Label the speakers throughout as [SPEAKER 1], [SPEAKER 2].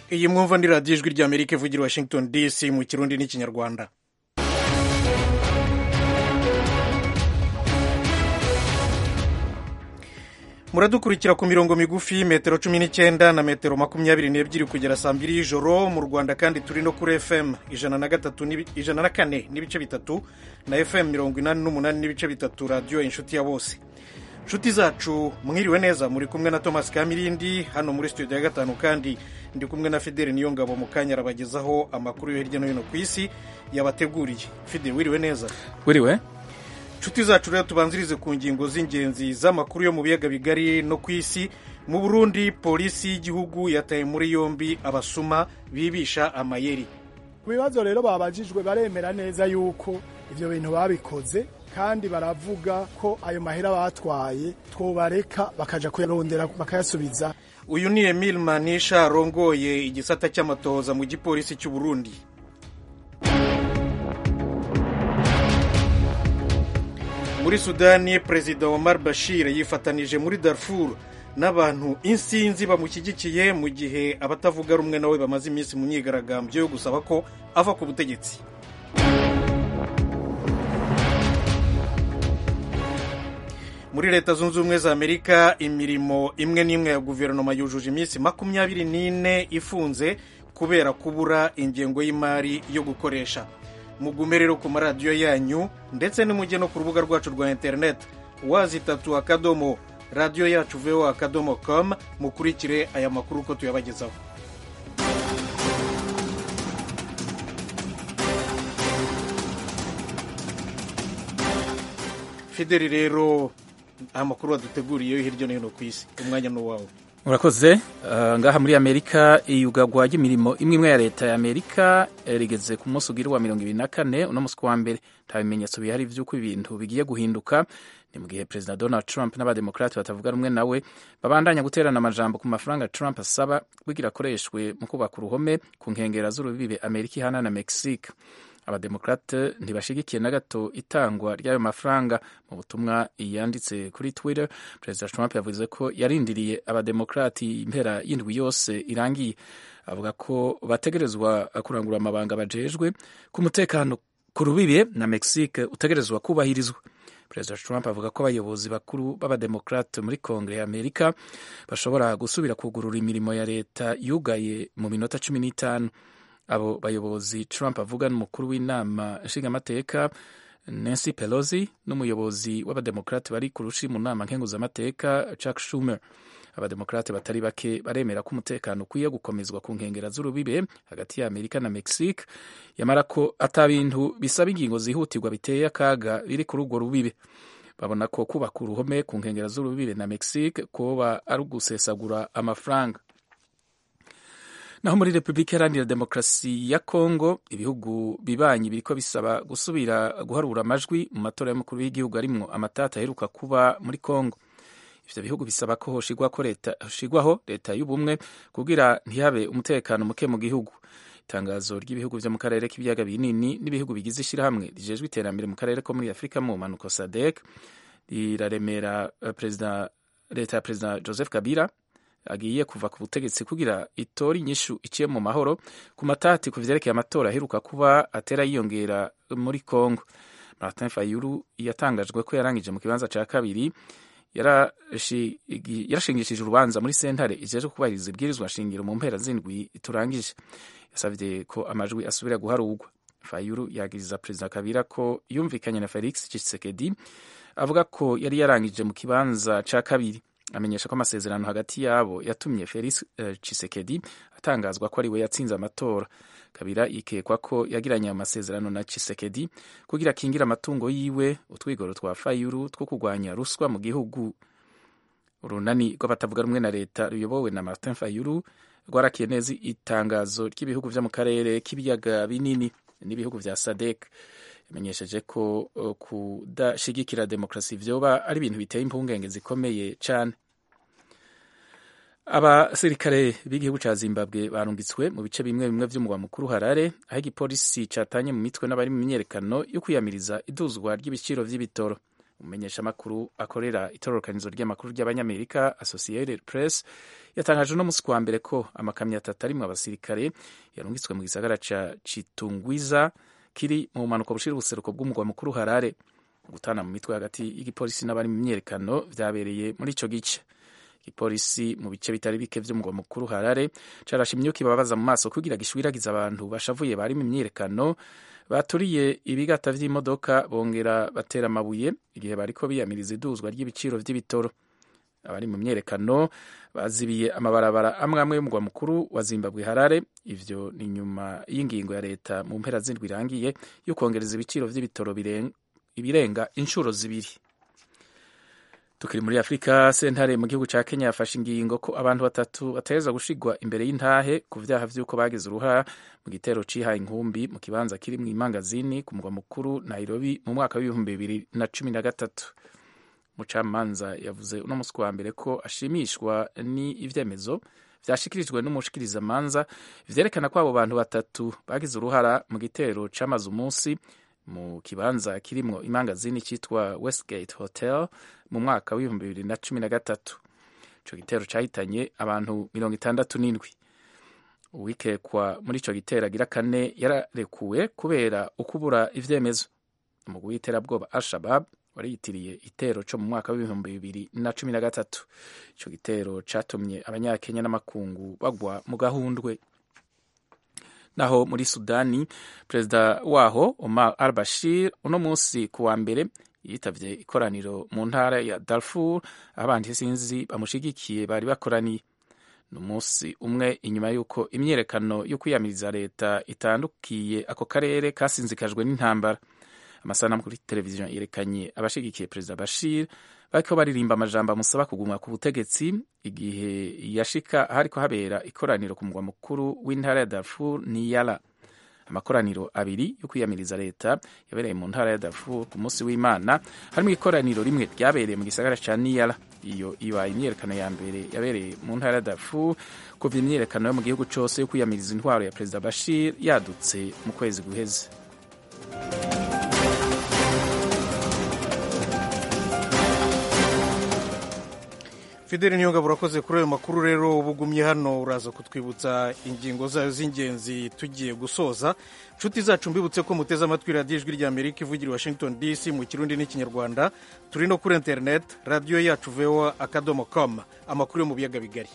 [SPEAKER 1] iyi mwumva ni radiyo ijwi ry'amerika ivugira i washington dc mu kirundi n'ikinyarwanda muradukurikira ku mirongo migufi metero cumi n'icyenda na metero makumyabiri n'ebyiri kugera saa mbiri y'ijoro mu rwanda kandi turi no kuri fm ijana na gatatu ijana na kane n'ibice bitatu na fm mirongo inani n'umunani n'ibice bitatu radiyo inshuti ya bose inshuti zacu mwiriwe neza muri kumwe na thomas kamirindi hano muri studio ya gatanu kandi ndi kumwe na fideli niyo ngabo mu kanya arabagezaho amakuru yo hirya no hino ku isi yabateguriye fideli wiriwe neza
[SPEAKER 2] wiriwe
[SPEAKER 1] inshuti zacu rero tubanzirize ku ngingo z'ingenzi z'amakuru yo mu biyaga bigari no ku isi mu burundi polisi y'igihugu yataye muri yombi abasuma bibisha amayeri
[SPEAKER 3] ku bibazo rero babajijwe baremera neza yuko ibyo bintu babikoze kandi baravuga ko ayo mahera batwaye twobareka bakaja kuyarondera bakayasubiza
[SPEAKER 1] uyu ni emile manisha arongoye igisata cy'amatohoza mu gipolisi cy'u burundi muri sudani perezida omar bashir yifatanije muri darfur n'abantu insinzi bamushyigikiye mu gihe abatavuga rumwe nawe bamaze iminsi mu myigaragambyo yo gusaba ko ava ku butegetsi muri leta zunze ubumwe za amerika imirimo imwe n'imwe ya guverinoma yujuje iminsi makumyabiri n'ine ifunze kubera kubura ingengo y'imari yo gukoresha mugume rero ku maradiyo yanyu ndetse nimujye no ku rubuga rwacu rwa interineti wazi itatu akadomo radiyo yacu veho akadomo komu mukurikire aya makuru uko tuyabagezaho fideli rero amakuru waduteguriye hirya no hino ku isi umwanya ni uwawe
[SPEAKER 2] murakoze ngaha muri amerika iyugagwa ry'imirimo imwe imwe ya leta ya amerika rigeze ku munsi ugira wa mirongo ibiri na kane uno munsi wa mbere nta bimenyetso bihari by'uko ibintu bigiye guhinduka ni mu gihe perezida donald trump n'abademokarati batavuga rumwe nawe babandanya guterana amajambo ku mafaranga trump asaba kugira akoreshwe mu kubaka uruhome ku nkengero z'urubibe amerika ihana na mexique abademokrate ntibashigikiye na gato itangwa ry'ayo mafaranga mu butumwa yanditse kuri twitter perezida trump yavuze ko yarindiriye abademokrati impera y'indwi yose irangiye avuga ko bategerezwa kurangura amabanga bajejwe ku mutekano ku rubibe na mexique utegerezwa kubahirizwa perezida trump avuga ko abayobozi bakuru b'abademokrate muri kongere ya amerika bashobora gusubira kugurura imirimo ya leta yugaye mu minota cumi n'itanu abo bayobozi Trump avuga n'umukuru w'inama nshingamateka Nancy Pelosi n'umuyobozi w'abademokrate bari ku rushi mu nama nkenguzamateka Chuck Schumer abademokrate batari bake baremera ko umutekano ukwiye gukomezwa ku nkengera z'urubibe hagati ya Amerika na Mexique yamara ko ata bintu bisaba ingingo zihutirwa biteye akaga biri kuri urwo rubibe babona ko kubaka uruhome ku nkengera z'urubibe na Mexique kuba ari ugusesagura amafaranga naho muri repubulika iharanira demokarasi ya kongo ibihugu bibanyi biriko bisaba gusubira guharura amajwi mu matora y'umukuru w'igihugu arimwo amatata aheruka kuba muri kongo ivyo bihugu bisaba ko hoshigwaho leta y'ubumwe kugira ntihabe umutekano muke mu gihugu itangazo ry'ibihugu vyo mu karere k'ibiyaga binini n'ibihugu bigize ishirahamwe rijejwe iterambere mu karere ko muri afurika mu manuko sadek riraremera perezida leta ya perezida joseph kabila agiye kuva ku butegetsi kugira itora inyishu iciye mu mahoro ku matati ku vyerekeye amatora aheruka kuba atera yiyongera muri Congo. Martin Fayulu yatangajwe ko yarangije mu kibanza ca kabiri yarashingishije urubanza muri sentare ijeje kubahiriza ibwirizwa shingiro mu mpera zindwi turangije yasavye ko amajwi asubira guharurwa Fayulu yagiriza perezida Kabila ko yumvikanye na Felix Tshisekedi avuga ko yari yarangije mu kibanza ca kabiri amenyesha ko amasezerano hagati yabo yatumye Felix uh, Tshisekedi atangazwa ko ari we yatsinze amatora kabira ikekwa ko yagiranye amasezerano na Tshisekedi kugira akingira amatungo yiwe utwigoro twa Fayulu two kurwanya ruswa mu gihugu urunani rw'abatavuga rumwe na leta ruyobowe na Martin Fayulu rwarakiye neza itangazo ry'ibihugu vyo mu karere k'ibiyaga binini n'ibihugu vya SADC yamenyesheje ko uh, kudashigikira demokarasi vyoba ari ibintu biteye impungenge zikomeye cane abasirikare b'igihugu ca zimbabwe barungitswe mu bice bimwe bimwe vy'umugwa mukuru harare aho igipolisi catanye mu mitwe n'abari mu myiyerekano yo kwiyamiriza iduzwa ry'ibiciro vy'ibitoro umumenyeshamakuru akorera itororokanizo ry'amakuru ry'abanyamerika associated press yatangaje uno musi wa mbere ko amakamyo atatu arimwo abasirikare yarungitswe mu gisagara ca chitungwiza kiri mu bumanuko bushira ubuseruko bw'umugwa mukuru harare gutana mu mitwe hagati y'igipolisi n'abari mu myiyerekano vyabereye muri ico gice igipolisi mu bice bitari bike vy'umugwa mukuru harare carashe imyuka ibabaza mu maso kugira gishwiragiza abantu bashavuye bari mu myiyerekano baturiye ibigata vy'imodoka bongera batera amabuye igihe bariko biyamiriza iduzwa ry'ibiciro vy'ibitoro abari mu myerekano bazibiye amabarabara amwe amwe y'umugwa mukuru wa zimbabwe harare ivyo ni nyuma y'ingingo ya leta mu mpera zindwi irangiye yo kwongereza ibiciro vy'ibitoro ibirenga inshuro zibiri tukiri muri afurika sentare mu gihugu ca kenya yafashe ingingo ko abantu batatu bategerezwa gushigwa imbere y'intahe ku vyaha vy'uko bagize uruhara mu gitero cihaye inkumbi mu kibanza kiri mw'imangazini ku mugwa mukuru nairobi mu mwaka w'ibihumbi bibiri na cumi na gatatu mucamanza yavuze uno musi wa mbere ko ashimishwa ni ivyemezo vyashikirijwe n'umushikirizamanza vyerekana ko abo bantu batatu bagize uruhara mu gitero c'amaze umunsi mu kibanza kirimwo imangazini citwa westgate hotel mu mwaka w'ibihumbi bibiri na cumi na gatatu ico gitero cahitanye abantu mirongo itandatu n'indwi uwikekwa muri ico gitero agira kane yararekuwe kubera ukubura ivyemezo umugwi w'iterabwoba al-shabab wari yitiriye itero co mu mwaka w'ibihumbi bibiri na cumi na gatatu ico gitero catumye abanyakenya n'amakungu bagwa mu gahundwe naho muri sudani perezida waho omar al bashir uno munsi ku wa mbere yitavye ikoraniro mu ntara ya darfur aho abandi sinzi bamushigikiye bari bakoraniye ni umunsi umwe inyuma y'uko imyiyerekano yo kwiyamiriza leta itandukiye ako karere kasinzikajwe n'intambara amasanamu kuri televiziyo yerekanye abashigikiye perezida bashir bariko baririmba amajambo amusaba kuguma ku butegetsi igihe yashika hariko habera ikoraniro ku mugwa mukuru w'intara ya darfur niyala amakoraniro abiri yo kwiyamiriza leta yabereye mu ntara ya darfur ku munsi w'imana harimo ikoraniro rimwe ryabereye mu gisagara ca niyala iyo ibaye imyiyerekano ya mbere yabereye mu ntara ya darfur kuva imyiyerekano yo mu gihugu cose yo kwiyamiriza intwaro ya perezida bashir yadutse mu kwezi guheze
[SPEAKER 1] fideli niyo ngabo urakoze kuri ayo makuru rero uba ugumye hano uraza kutwibutsa ingingo zayo z'ingenzi tugiye gusoza nshuti zacu mbibutse ko muteze amatwi radiyo ijwi rya amerika ivugira i washington dc mu kirundi n'ikinyarwanda turi no kuri interineti radiyo yacu voa akadomo com amakuru yo mu biyaga bigari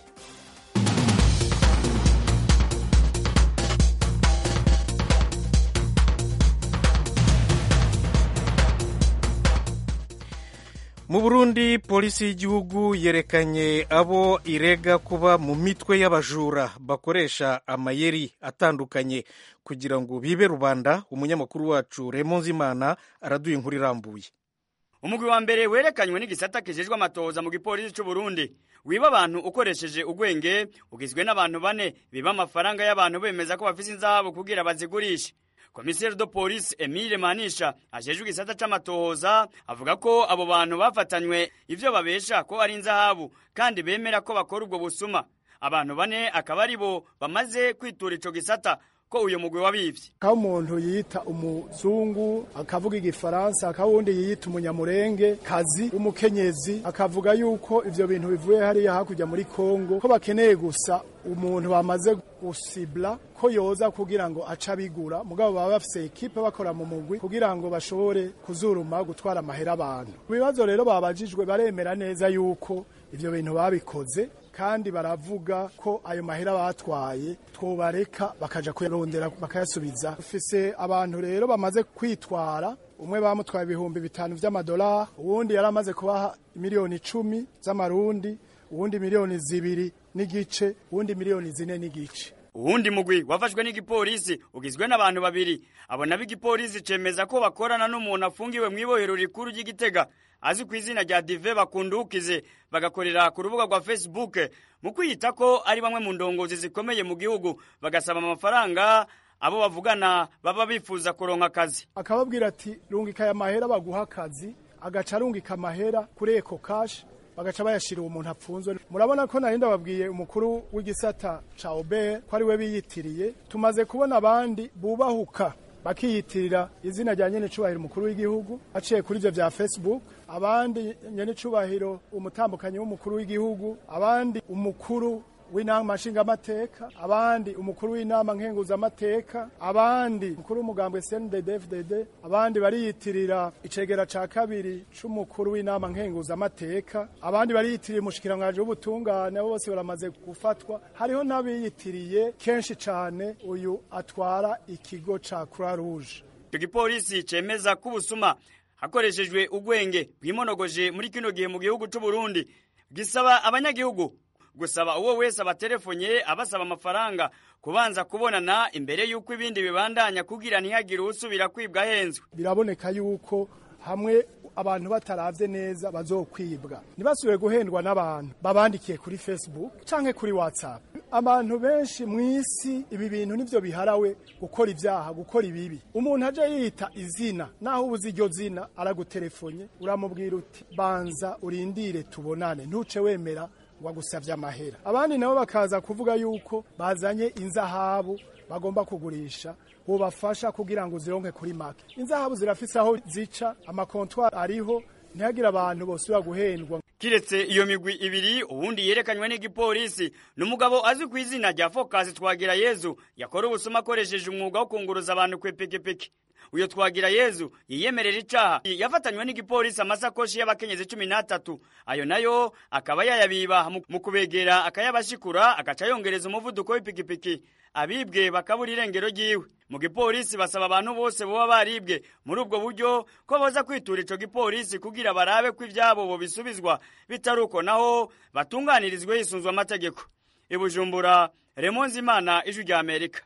[SPEAKER 1] mu burundi polisi y'igihugu yerekanye abo irega kuba mu mitwe y'abajura bakoresha amayeri atandukanye kugira ngo bibe rubanda umunyamakuru wacu remo nzimana araduye inkuru irambuye
[SPEAKER 4] umugwi wa mbere werekanywe n'igisata kijejwe amatohoza mu gipolisi c'u Burundi wiba abantu ukoresheje ugwenge ugizwe n'abantu bane biba amafaranga y'abantu bemeza ko bafise inzahabu kugira bazigurishe komiseri do polisi emile manisha ajejwe igisata c'amatohoza avuga ko abo bantu bafatanywe ivyo babesha ko ari inzahabu kandi bemera ko bakora ubwo busuma abantu bane akaba ari bo bamaze kwitura ico gisata ko uyu mugwi wabivye
[SPEAKER 3] aho umuntu yita umuzungu akavuga igifaransa akaba uwundi yiyita umunyamurenge kazi w'umukenyezi akavuga yuko ivyo bintu bivuye hariya hakurya muri kongo ko bakeneye gusa umuntu bamaze gusibla ko yoza kugira ngo aca bigura mugabo baba bafise ekipe bakora mu mugwi kugira ngo bashobore kuzuruma gutwara amahera abantu ibibazo rero babajijwe baremera neza yuko ivyo bintu babikoze kandi baravuga ko ayo mahera batwaye twobareka bakaja kuyarondera bakayasubiza dufise abantu rero bamaze kwitwara umwe bamutwaye ibihumbi bitanu vy'amadolari uwundi yari amaze kubaha miliyoni icumi z'amarundi uwundi miliyoni zibiri n'igice uwundi miliyoni zine n'igice
[SPEAKER 4] uwundi mugwi wafashwe n'igipolisi ugizwe n'abantu babiri abo nabo igipolisi cemeza ko bakorana n'umuntu afungiwe mw'ibohero rikuru ry'igitega azi ku izina rya dive bakundukize bagakorera ku rubuga rwa facebook mu kwiyita ko ari bamwe mu ndongozi zikomeye mu gihugu bagasaba amafaranga abo bavugana baba bifuza kuronka akazi
[SPEAKER 3] akababwira ati rungika aya mahera baguha akazi agaca arungika amahera kuri eko kashi bagaca bayashira uwo muntu apfunzwe murabona ko nari ndababwiye umukuru w'igisata ca obert ko ari we biyitiriye tumaze kubona abandi bubahuka bakiyitirira izina rya nyene cubahiro umukuru w'igihugu aciye kuri ivyo vya facebook abandi nyene cubahiro umutambukanyi w'umukuru w'igihugu abandi umukuru w'inama nshingamateka abandi umukuru w'inama nkenguzamateka abandi umukuru w'umugambwe CNDD-FDD abandi bariyitirira icegera ca kabiri c'umukuru w'inama nkenguzamateka abandi bariyitirira umushikiranganji w'ubutungane abo bose baramaze gufatwa hariho n'abiyitiriye kenshi cane uyu atwara ikigo ca Croix Rouge
[SPEAKER 4] icyo gipolisi cemeza ko ubusuma hakoreshejwe ugwenge bwimonogoje muri kino gihe mu gihugu c'u Burundi gisaba abanyagihugu gusaba uwo wese abatelefonye abasaba amafaranga kubanza kubonana imbere y'uko ibindi bibandanya kugira ntihagire usubira kwibwa ahenzwe
[SPEAKER 3] biraboneka yuko hamwe abantu bataravye neza bazokwibwa ntibasubire guhendwa n'abantu babandikiye kuri facebook canke kuri whatsapp abantu benshi mw'isi ibi bintu nivyo biharawe gukora ivyaha gukora ibibi umuntu aje yita izina naho ubuze iryo zina araguterefonye uramubwira uti banza urindire tubonane ntuce wemera wagusavye amahera abandi nabo bakaza kuvuga yuko bazanye inzahabu bagomba kugurisha bubafasha kugira ngo zironke kuri make inzahabu zirafise aho zica amakontwari ariho ntihagire abantu bosubira guhendwa
[SPEAKER 4] kiretse iyo migwi ibiri ubundi yerekanywe n'igipolisi ni umugabo azwi ku izina rya fokasi twagira yezu yakora ubusuma akoresheje umwuga wo kunguruza abantu kw'ipikipiki uyo twagira yezu yiyemerera icaha yafatanywe n'igipolisi amasakoshi y'abakenyezi cumi n'atatu ayo nayo akaba yayabiba mu kubegera akayabashikura agaca yongereza umuvuduko w'ipikipiki abibwe bakabura irengero ryiwe mu gipolisi basaba abantu bose boba baribwe muri ubwo buryo ko boza kwitura ico gipolisi kugira barabe ko ivyabo bobisubizwa bitari uko naho batunganirizwe hisunzwe amategeko ibujumbura remonzi imana ijwi rya amerika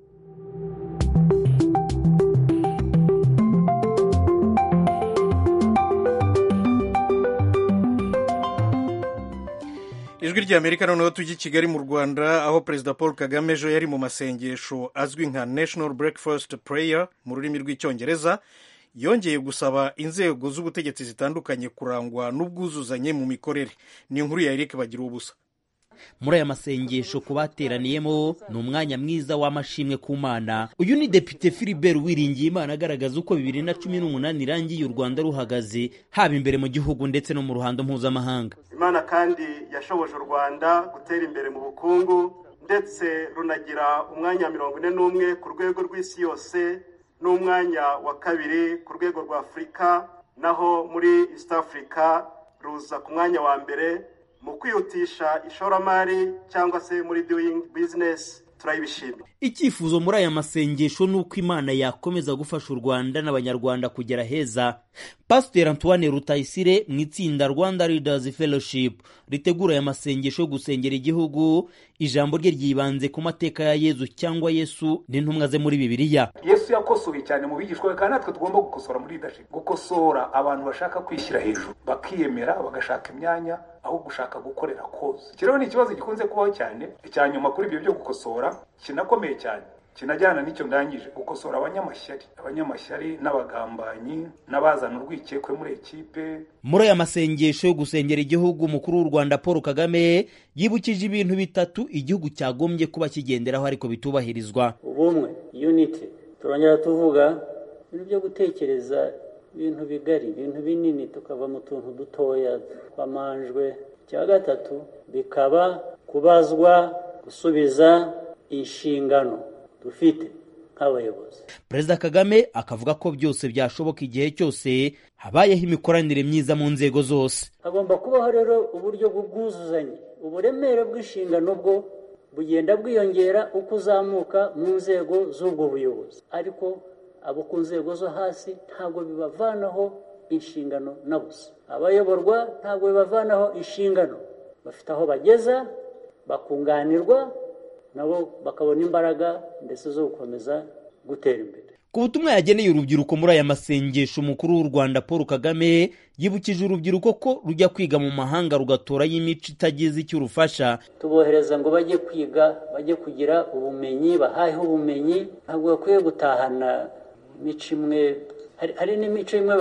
[SPEAKER 1] ijwi rya amerika noneho tujya i kigali mu rwanda aho perezida paul kagame ejo yari mu masengesho azwi nka national breakfast prayer mu rurimi rw'icyongereza yongeye gusaba inzego z'ubutegetsi zitandukanye kurangwa n'ubwuzuzanye mu mikorere ni inkuru ya eric bagira ubusa
[SPEAKER 5] muri aya masengesho ku bateraniyemo ni umwanya mwiza w'amashimwe ku mana uyu ni depite philibert wiringiye imana agaragaza uko bibiri na cumi n'umunani irangiye u rwanda ruhagaze haba imbere mu gihugu ndetse no mu ruhando mpuzamahanga
[SPEAKER 6] imana kandi yashoboje u rwanda gutera imbere mu bukungu ndetse runagira umwanya mirongo ine n'umwe ku rwego rw'isi yose n'umwanya wa kabiri ku rwego rwa afurika naho muri east africa ruza ku mwanya wa mbere mu kwihutisha ishoramari cyangwa se muri doing business turayibishimira
[SPEAKER 5] icyifuzo muri aya masengesho ni uko imana yakomeza gufasha u rwanda n'abanyarwanda kugera heza pasiteri antoine rutayisire mu itsinda rwanda leaders fellowship ritegura aya masengesho yo gusengera igihugu ijambo rye ryibanze ku mateka ya yezu cyangwa yesu n'intumwa ze muri bibiliya
[SPEAKER 7] yesu yakosoye cyane mu bigishwa kandi natwe tugomba gukosora muri leadership gukosora abantu bashaka kwishyira hejuru bakiyemera bagashaka imyanya aho gushaka gukorera koze iki rero ni ikibazo gikunze kubaho cyane icya nyuma kuri ibyo byo gukosora kinakomeye cyane kinajyana n'icyo ndangije gukosora abanyamashyari abanyamashyari n'abagambanyi n'abazana urwikekwe muri ekipe
[SPEAKER 5] muri aya masengesho yo gusengera igihugu umukuru w'u rwanda paul kagame yibukije ibintu bitatu igihugu cyagombye kuba kigenderaho ariko bitubahirizwa
[SPEAKER 8] ubumwe unity turongera tuvuga ibintu byo gutekereza ibintu bigari ibintu binini tukava mu tuntu dutoya twamanjwe icya gatatu bikaba kubazwa gusubiza inshingano dufite nk'abayobozi
[SPEAKER 5] perezida kagame akavuga ko byose byashoboka igihe cyose habayeho imikoranire myiza mu nzego zose
[SPEAKER 8] hagomba kubaho rero uburyo bw'ubwuzuzanye uburemere bw'inshingano bwo bugenda bwiyongera uko uzamuka mu nzego z'ubwo buyobozi ariko abo ku nzego zo hasi ntabwo bibavanaho inshingano na busa abayoborwa ntabwo bibavanaho inshingano bafite aho bageza bakunganirwa nabo bakabona imbaraga ndetse zo gukomeza gutera imbere
[SPEAKER 5] ku butumwa yageneye urubyiruko muri aya masengesho umukuru w'u rwanda paul kagame yibukije urubyiruko ko rujya kwiga mu mahanga rugatorayo imico itagize icyo urufasha
[SPEAKER 8] tubohereza ngo bajye kwiga bajye kugira ubumenyi bahaheho ubumenyi ntabwo bakwiye gutahana imico imwe hari n'imico imwe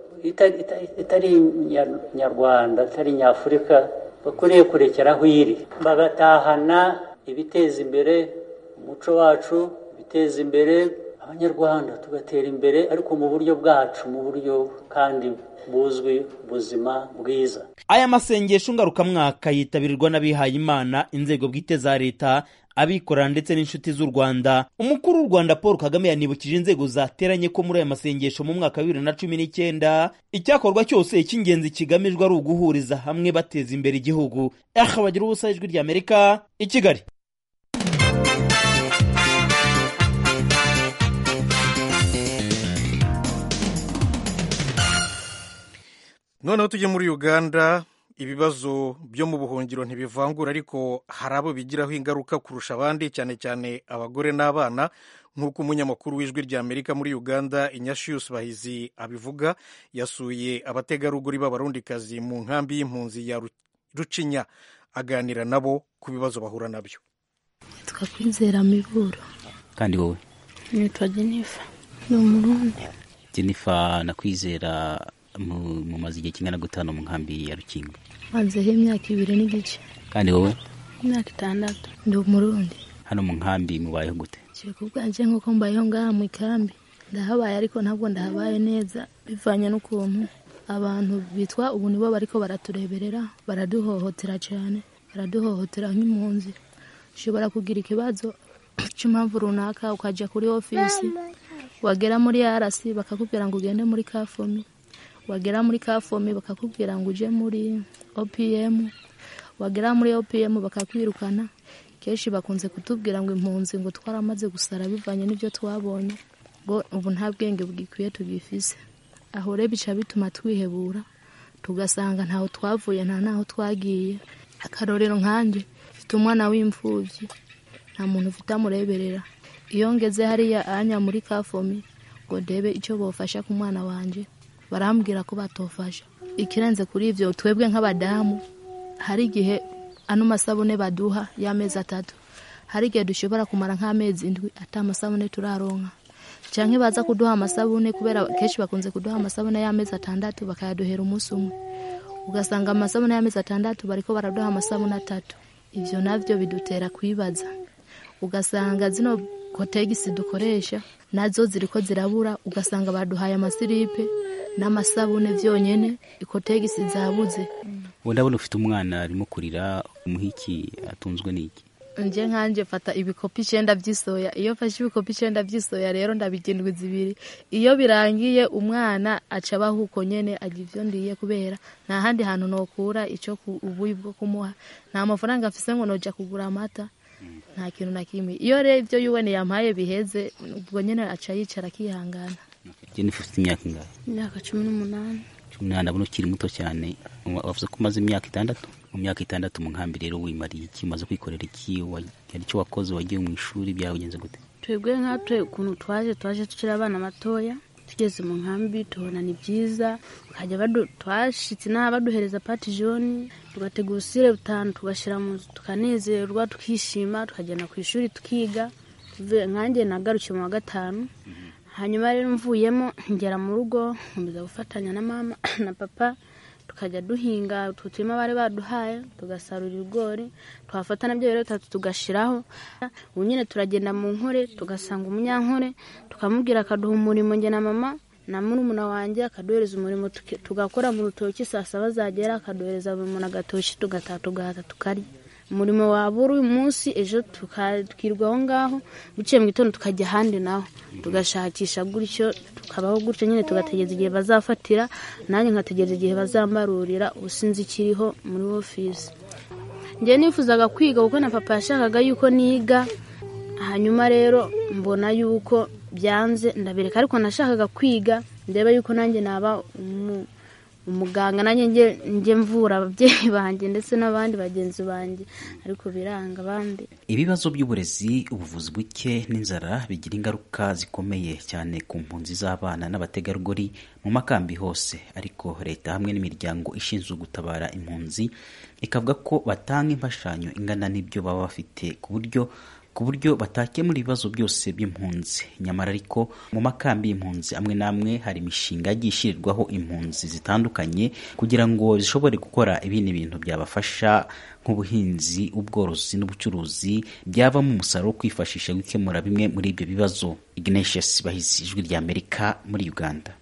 [SPEAKER 8] itari nyarwanda itari nyafurika bakwiriye kurekera aho iri bagatahana ibiteza imbere umuco wacu ibiteza imbere abanyarwanda tugatera imbere ariko mu buryo bwacu mu buryo kandi buzwi buzima bwiza
[SPEAKER 5] aya masengesho ngarukamwaka yitabirwa n'abihaye imana inzego bwite za leta abikorera ndetse n'inshuti z'u rwanda umukuru w'u rwanda paul kagame yanibukije inzego zateranye ko muri aya masengesho mu mwaka wa bibiri na cumi n'icyenda icyakorwa cyose icy'ingenzi kigamijwe ari uguhuriza hamwe bateza imbere igihugu aha bagira ubusa ijwi ry'amerika i kigali
[SPEAKER 1] noneho tujye muri uganda ibibazo byo mu buhungiro ntibivangura ariko hari abo bigiraho ingaruka kurusha abandi cyane cyane abagore n'abana nk'uko umunyamakuru w'ijwi ry'amerika muri uganda inyashiyusi bahizi abivuga yasuye abategarugori b'abarundikazi mu nkambi y'impunzi ya rucinya aganira nabo ku bibazo bahura nabyo
[SPEAKER 9] twakwizera miburo
[SPEAKER 10] kandi wowe
[SPEAKER 9] nitwa jenifa ni umurundi
[SPEAKER 10] jenifa nakwizera mumaze igihe kingana gutanu mu nkambi ya rukingo
[SPEAKER 9] mazeho imyaka ibiri n'igice
[SPEAKER 10] kandi wowe
[SPEAKER 9] imyaka itandatu ndi umurundi
[SPEAKER 10] hano mu nkambi mubayeho gute
[SPEAKER 9] kiri ku bwanje nk'uko mbayeho ngaha mu ikambi ndahabaye ariko ntabwo ndahabaye neza bivanye n'ukuntu abantu bitwa ubu nibo bariko baratureberera baraduhohotera cyane baraduhohotera nk'impunzi ushobora kugira ikibazo cy'impamvu runaka ukajya kuri ofisi wagera muri arasi bakakubwira ngo ugende muri kafomi wagera muri kafomi bakakubwira ngo uje muri opm wagera muri opm bakakwirukana kenshi bakunze kutubwira ngo impunzi ngo twaramaze gusara bivanye n'ibyo twabonye ngo ubu nta bwenge bwikwiye tugifise aho rero bica bituma twihebura tugasanga ntaho twavuye nta naho twagiye akarorero nkanjye mfite umwana w'imfubyi nta muntu ufite amureberera iyo ngeze hariya anya muri kafomi ngo ndebe icyo bofasha ku mwana wanjye barambwira ko batofasha ikirenze kuri ibyo twebwe nk'abadamu hari igihe ano masabune baduha y'amezi atatu hari igihe dushobora kumara nk'amezi indwi ata amasabune turaronka cyangwa baza kuduha amasabune kubera kenshi bakunze kuduha amasabune y'amezi atandatu bakayaduhera umunsi umwe ugasanga amasabune y'amezi atandatu bariko baraduha amasabune atatu ibyo nabyo bidutera kwibaza ugasanga zino kotegisi dukoresha nazo ziriko zirabura ugasanga baduhaye amasiripe n'amasabune byonyine ikotegisi zabuze
[SPEAKER 10] ubu ndabona ufite umwana arimo kurira umuhiki atunzwe n'iki
[SPEAKER 9] nje nkanje fata ibikopi icyenda by'isoya iyo mfashe ibikopi icyenda by'isoya rero ndabigindwi zibiri iyo birangiye umwana aca abaho uko nyene agira ivyo ndiye kubera nta handi hantu nokura ico ubuyi bwo kumuha nta mafaranga afise ngo noja kugura amata nta kintu na kimwe iyo rero ibyo yuwene yampaye biheze ubwo nyene aca yicara akihangana
[SPEAKER 10] jennifer ufite imyaka ingahe
[SPEAKER 9] imyaka cumi n'umunani
[SPEAKER 10] cumi n'umunani ndabona ukiri muto cyane wavuze ko umaze imyaka itandatu mu myaka itandatu mu nkambi rero wimariye iki umaze kwikorera iki hari icyo wakoze wagiye mu ishuri byagenze gute
[SPEAKER 9] twebwe nkatwe ukuntu twaje twaje tukiri abana batoya tugeze mu nkambi tubona ni byiza bakajya twashitse n'aha baduhereza pati joni tugategura usire butanu tugashyira mu nzu tukanezerwa tukishima tukagenda ku ishuri tukiga nkanjye nagarukiye mu wa gatanu hanyuma rero mvuyemo ngera mu rugo nkomeza gufatanya na mama na papa tukajya duhinga utwo turima bari baduhaye tugasarura ibigori twafata nabyo rero bitatu tugashiraho ubu nyine turagenda mu nkore tugasanga umunyankore tukamubwira akaduha umurimo njye na mama na murumuna wanjye akaduhereza umurimo tugakora mu rutoki saa saba zagera akaduhereza buri muntu agatoki tugataha tugahata tukarya umurimo wabura uyu munsi ejo tukirwa aho ngaho biciye mu gitondo tukajya ahandi naho tugashakisha gutyo tukabaho gutyo nyine tugategereza igihe bazafatira nanjye nkategereza igihe bazambarurira ubusinzi ikiriho muri ofisi njyewe nifuzaga kwiga kuko na papa yashakaga yuko niga hanyuma rero mbona yuko byanze ndabireka ariko nashakaga kwiga ndeba yuko nanjye naba umuganga nanjye njye mvura ababyeyi banjye ndetse n'abandi bagenzi banjye ariko biranga abandi
[SPEAKER 10] ibibazo by'uburezi ubuvuzi buke n'inzara bigira ingaruka zikomeye cyane ku mpunzi z'abana n'abategarugori mu makambi hose ariko leta hamwe n'imiryango ishinzwe gutabara impunzi ikavuga ko batanga imfashanyo ingana n'ibyo baba bafite ku buryo ku buryo batakemura ibibazo byose by'impunzi nyamara ariko mu makambi y'impunzi amwe n'amwe hari imishinga yagiye ishyirirwaho impunzi zitandukanye kugira ngo zishobore gukora ibindi bintu byabafasha nk'ubuhinzi ubworozi n'ubucuruzi byavamo umusaruro wo kwifashisha gukemura bimwe muri ibyo bibazo ignatius bahizi ijwi rya amerika muri uganda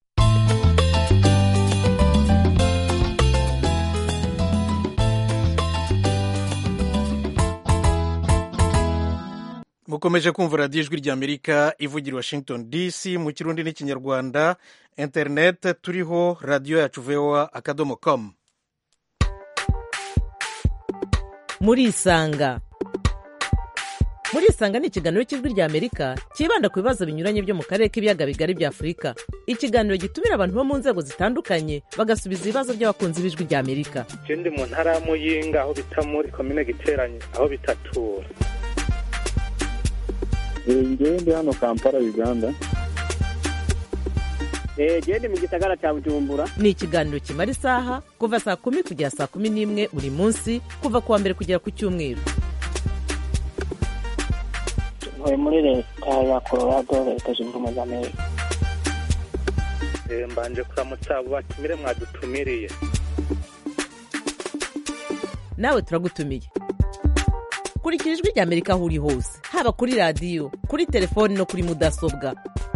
[SPEAKER 1] mukomeje kumva radiyo ijwi rya amerika ivugira washington dc mu kirundi n'ikinyarwanda interineti turiho radiyo yacu voa akadomo komu
[SPEAKER 11] murisanga murisanga ni ikiganiro cy'ijwi rya amerika cyibanda ku bibazo binyuranye byo mu karere k'ibiyaga bigari bya afurika ikiganiro gitumira abantu bo mu nzego zitandukanye bagasubiza ibibazo by'abakunzi b'ijwi rya amerika
[SPEAKER 12] je ndi mu ntara ya muyinga aho bita muri komine giteranye aho bitatura
[SPEAKER 13] ngewe ndi hano kampala uganda
[SPEAKER 14] genda mu gisagara cya bujumbura
[SPEAKER 11] ni ikiganiro kimara isaha kuva saa kumi kugera saa kumi n'imwe buri munsi kuva ku wa mbere kugera ku cyumweru
[SPEAKER 14] ntuye muri leta ya colorado leta zunze ubumwe za amerika
[SPEAKER 12] Eh, mbanje kuramutsa abo batumire mwadutumiriye
[SPEAKER 11] nawe turagutumiye kurikira ijwi rya amerika aho uri hose haba kuri radiyo kuri telefoni no kuri mudasobwa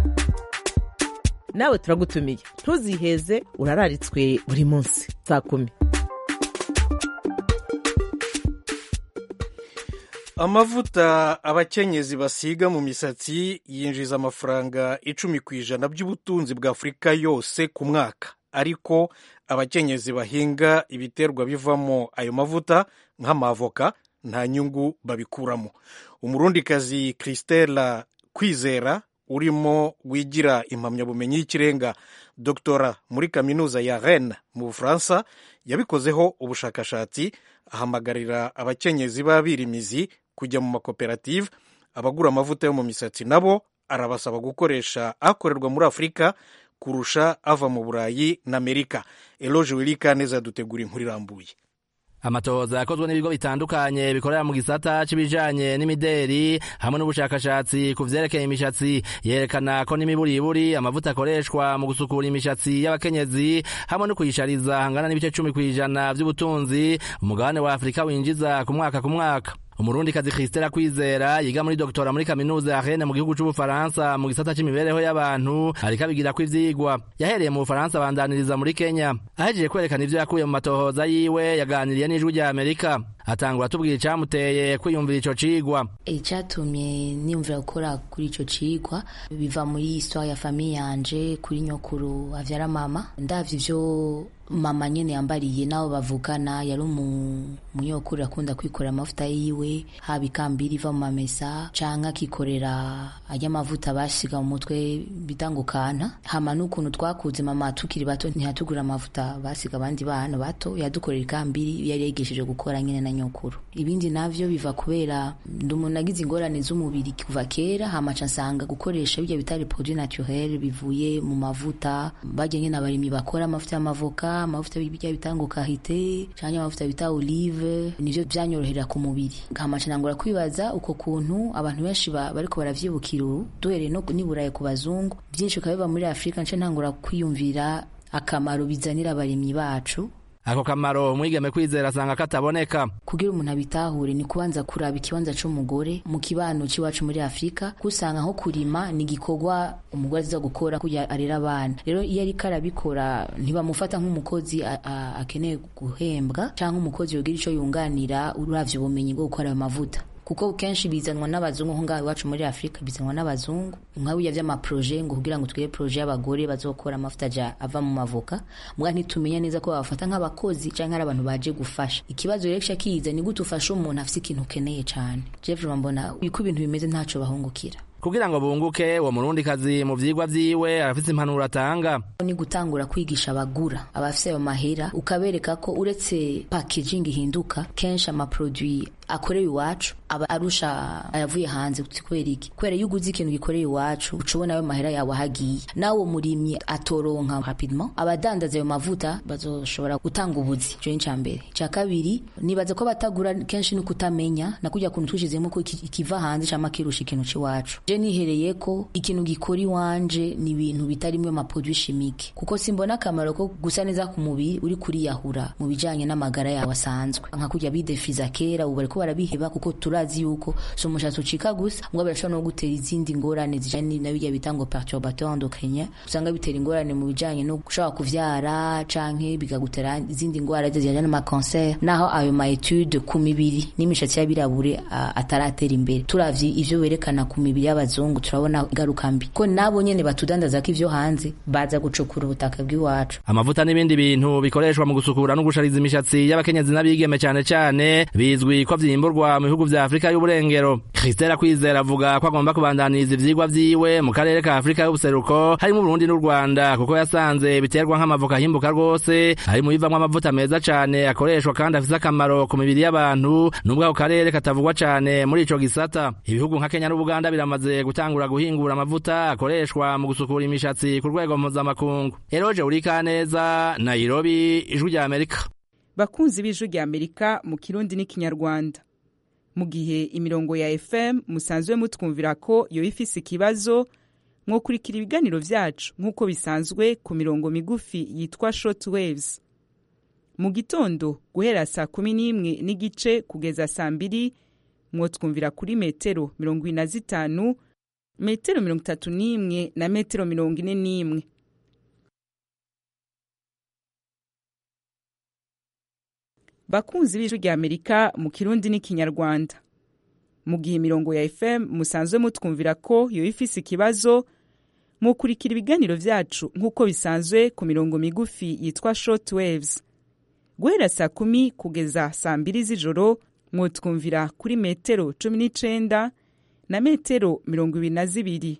[SPEAKER 11] nawe turagutumiye ntuziheze urararitswe buri munsi saa kumi
[SPEAKER 1] amavuta abakenyezi basiga mu misatsi yinjiza amafaranga icumi ku ijana by'ubutunzi bwa afurika yose ku mwaka ariko abakenyezi bahinga ibiterwa bivamo ayo mavuta nk'amavoka nta nyungu babikuramo umurundikazi christela kwizera urimo wigira impamyabumenyi y'ikirenga doktora muri kaminuza ya rennes mu bufaransa yabikozeho ubushakashatsi ahamagarira abakenyezi b'abirimizi kujya mu makoperative abagura amavuta yo mu misatsi nabo arabasaba gukoresha akorerwa muri afurika kurusha ava mu burayi na amerika eloge wirika neza dutegura inkuru irambuye
[SPEAKER 15] amatohoza yakozwe n'ibigo bitandukanye bikorera mu gisata c'ibijanye n'imideri hamwe n'ubushakashatsi ku vyerekeye imishatsi yerekana ko n'imiburiburi amavuta akoreshwa mu gusukura imishatsi y'abakenyezi hamwe no kuyishariza hangana n'ibice cumi kw'ijana vy'ubutunzi umugabane wa afurika winjiza ku mwaka ku mwaka umurundikazi Christela Kwizera yiga muri doktora muri kaminuza ya Rennes mu gihugu c'Ubufaransa mu gisata c'imibereho y'abantu ariko abigira ko ivyigwa yahereye mu Bufaransa abandaniriza muri Kenya ahejeje kwerekana ivyo yakuye mu matohoza yiwe yaganiriye n'ijwi rya Amerika atangura tubwira icamuteye kwiyumvira ico cigwa
[SPEAKER 16] icyatumye niyumvira gukora kuri ico cigwa biva muri histoire ya famille yanje kuri nyokuru avyara mama ndavye ivyo mama nyene yambariye nabo bavugana yari umunyokuru akunda kwikorera amavuta yiwe haba ikambiri iva mu mamesa canke akikorera arya mavuta basiga mu mutwe bita ngo kana hama n'ukuntu twakuze mama tukiri bato ntiyatugura amavuta basiga abandi bana bato yadukorera ikambiri yari yigishije gukora nyene na nyokuru ibindi navyo biva kubera ndi umuntu agize ingorane z'umubiri kuva kera hama ca nsanga gukoresha birya bita produit naturel bivuye mu mavuta barya nyene abarimyi bakora amavuta y'amavoka amavuta bijya bita ngo kahite canke amavuta bita olive nivyo vyanyorohera ku mubiri nkamaca nangura kwibaza uko kuntu abantu benshi bariko baravyibukira ubu duhereye no niburaye ku bazungu vyinshi bikaba biba muri afurika nce ntangura kwiyumvira akamaro bizanira abarimyi bacu
[SPEAKER 15] ako kamaro umwigeme kwizera asanga kataboneka
[SPEAKER 16] kugira umuntu abitahure ni kubanza kuraba ikibanza c'umugore mu kibano c'iwacu muri afurika kusanga nko kurima ni igikorwa umugore aza gukora kuya arera abana rero iyo ariko arabikora ntibamufata nk'umukozi akeneye guhembwa canke umukozi yogira ico yunganira uravye ubumenyi bwo gukora ayo mavuta kuko kenshi bizanwa n'abazungu nko ngaho iwacu muri afurika bizanwa n'abazungu nka biya vy'amaproje ngo kugira ngo twige proje y'abagore bazokora amavuta aja ava mu mavoka mbwa ntitumenya neza ko babafata nk'abakozi canke ari abantu baje gufasha ikibazo rero kiza ni gute ufasha umuntu afise ikintu ukeneye cane jeff mbona uko ibintu bimeze ntaco bahungukira
[SPEAKER 15] kugira ngo bunguke uwo murundikazi mu vyigwa vyiwe arafise impanuro atanga
[SPEAKER 16] ni gutangura kwigisha abagura abafise ayo mahera ukabereka ko uretse packaging ihinduka kenshi amaproduit akorewe iwacu aba arusha ayavuye hanze kubera iki kubera iyo uguze ikintu gikorewe iwacu uca ubona ayo mahera yawe ahagiye nawe umurimyi atoronka rapidement abadandaza ayo mavuta bazoshobora gutanga ubuzi ico ni ica mbere ica kabiri nibaza ko batagura kenshi ni kutamenya na kujya kuntu twishizemo ko ikiva hanze cama kirusha ikintu c'iwacu je nihereye ko ikintu gikora iwanje ni ibintu bitarimwe amaproduit chimique kuko simbona akamaro ko gusa neza ku mubiri uri kuriyahura mu bijanye n'amagara yawe asanzwe nka kujya bidefiza kera ubu bariko barabiheba kuko turazi yuko so umushatsi ucika gusa mbwa birashobora no gutera izindi ngorane zijanye na bijya bita ngo perturbateur endocrinien usanga bitera ingorane mu bijanye no gushobora kuvyara canke bikagutera izindi ngwara zijanye n'amakanser naho ayo ma etude ku mibiri n'imishatsi y'abirabure ataratera imbere turavye ivyo werekana ku mibiri y'abazungu turabona ingaruka mbi ko nabo nyene batudandaza ko ivyo hanze baza gucukura ubutaka bw'iwacu
[SPEAKER 15] amavuta n'ibindi bintu bikoreshwa mu gusukura no gushariza imishatsi y'abakenyezi n'abigeme cane cane bizwi ko vyimburwa mu bihugu vya Afrika y'uburengero Christela Kwizera avuga ko agomba kubandaniriza ivyigwa vyiwe mu karere ka Afrika y'ubuseruko harimo Burundi n'u Rwanda kuko yasanze biterwa nk'amavoka himbuka rwose ari mu bivamwo amavuta meza cane akoreshwa kandi afise akamaro ku mibiri y'abantu nubwo ako karere katavugwa cane muri ico gisata ibihugu nka Kenya n'Ubuganda biramaze gutangura guhingura amavuta akoreshwa mu gusukura imishatsi ku rwego mpuzamakungu Eroje Urikaneza Nairobi ijwi rya Amerika
[SPEAKER 17] bakunzi b'ijwi rya Amerika mu kirundi n'ikinyarwanda mu gihe imirongo ya FM musanzwe mutwumvira ko yo ifise ikibazo mwokurikira ibiganiro vyacu nk'uko bisanzwe ku mirongo migufi yitwa short waves mu gitondo guhera saa kumi n'imwe n'igice kugeza saa mbiri mwotwumvira kuri metero mirongo ine na zitanu metero mirongo itatu n'imwe na metero mirongo ine n'imwe bakunzi b'ijwi rya amerika mu kirundi n'ikinyarwanda mu gihe imirongo ya fm musanzwe mutwumvira ko yo ifise ikibazo mukurikira ibiganiro vyacu nk'uko bisanzwe ku mirongo migufi yitwa short waves guhera saa kumi kugeza saa mbiri z'ijoro mwotwumvira kuri metero cumi n'icenda na metero mirongo ibiri na zibiri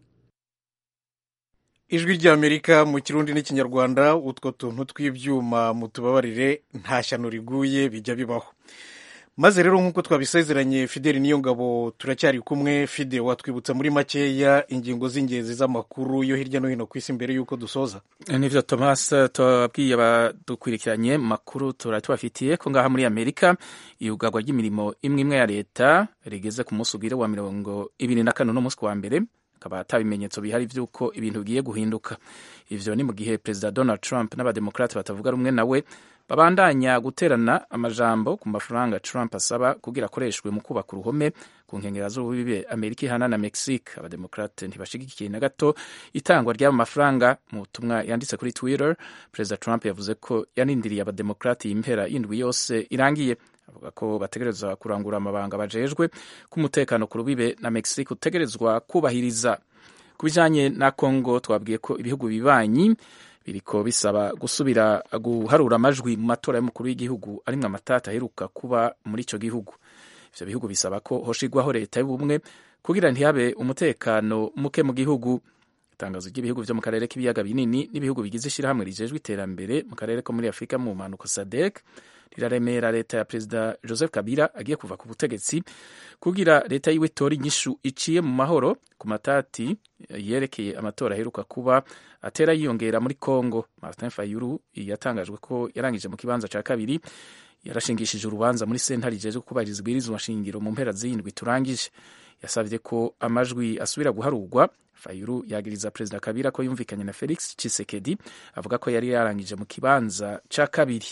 [SPEAKER 1] ijwi ry'amerika mu kirundi n'ikinyarwanda utwo tuntu tw'ibyuma mutubabarire nta shyano riguye bijya bibaho maze rero nk'uko twabisezeranye fideli niyo ngabo turacyari kumwe fide watwibutsa muri makeya ingingo z'ingenzi z'amakuru yo hirya no hino ku isi mbere y'uko dusoza
[SPEAKER 2] nivyo thomas tubabwiye abadukurikiranye mu makuru turari tubafitiye ko ngaha muri amerika iyugarwa ry'imirimo imwe imwe ya leta rigeze ku munsi ugire wa mirongo ibiri na kane n'umunsi wa mbere akaba ata bimenyetso bihari by'uko ibintu bigiye guhinduka ivyo ni mu gihe perezida donald trump n'abademokrati batavuga rumwe nawe babandanya guterana amajambo ku mafaranga trump asaba kugira akoreshwe mu kubaka uruhome ku nkengera z'ububibe amerika ihana na mexique abademokrate ntibashigikiye na gato itangwa ry'ayo mafaranga mu butumwa yanditse kuri twitter perezida trump yavuze ko yanindiriye abademokrati impera y'indwi yose irangiye avuga ko bategerezwa kurangura amabanga bajejwe k'umutekano ku rubibe na mexique utegerezwa kubahiriza ku bijanye na congo twabwiye ko ibihugu bibanyi biriko bisaba gusubira guharura amajwi mu matora y'umukuru w'igihugu arimwo amatata aheruka kuba muri ico gihugu ivyo bihugu bisaba ko hoshigwaho leta y'ubumwe kugira ntihabe umutekano muke mu gihugu itangazo ry'ibihugu vyo mu karere k'ibiyaga binini n'ibihugu bigize ishirahamwe rijejwe iterambere mu karere ko muri afurika mu mpanuka sadek riraremera leta ya perezida joseph kabila agiye kuva ku butegetsi kugira leta yiwe itora inyishu iciye mu mahoro ku matati yerekeye amatora aheruka kuba atera yiyongera muri congo martin fayulu yatangajwe ko yarangije mu kibanza ca kabiri yarashingishije urubanza muri sentare ijejwe kubahiriza ibwirizwa shingiro mu mpera z'indwi turangije yasabye ko amajwi asubira guharurwa fayulu yagiriza perezida kabila ko yumvikanye na felix chisekedi avuga ko yari yarangije mu kibanza ca kabiri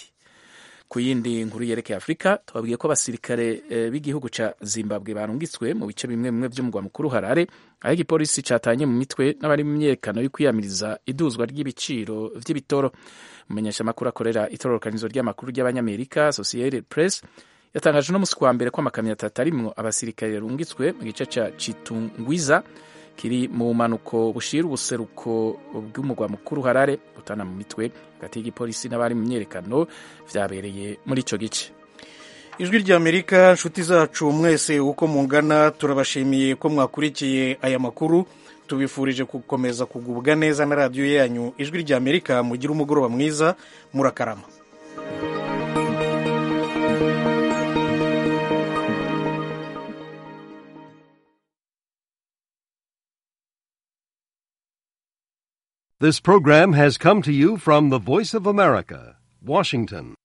[SPEAKER 2] ku yindi nkuru yerekeye afurika twabwiye ko abasirikare e, b'igihugu ca zimbabwe barungitswe mu bice bimwe bimwe vy'umugwa mukuru harare aho igipolisi catanye mu mitwe n'abari mu myerekano yo kwiyamiriza iduzwa ry'ibiciro vy'ibitoro umumenyeshamakuru akorera itororokanizo ry'amakuru ry'abanyamerika associated press yatangaje no musi wa mbere ko amakamyo atatu arimwo abasirikare yarungitswe mu gice ca citungwiza kiri mu mpanuko bushira ubuseruko bw'umugwa mukuru harare utana mu mitwe hagati y'igipolisi n'abari mu myerekano vyabereye muri ico gice
[SPEAKER 1] ijwi ry'amerika nshuti zacu mwese uko mungana turabashimiye ko mwakurikiye aya makuru tubifurije gukomeza kugubwa neza na radiyo yanyu ijwi ry'amerika mugire umugoroba mwiza murakarama
[SPEAKER 18] This program has come to you from the Voice of America, Washington.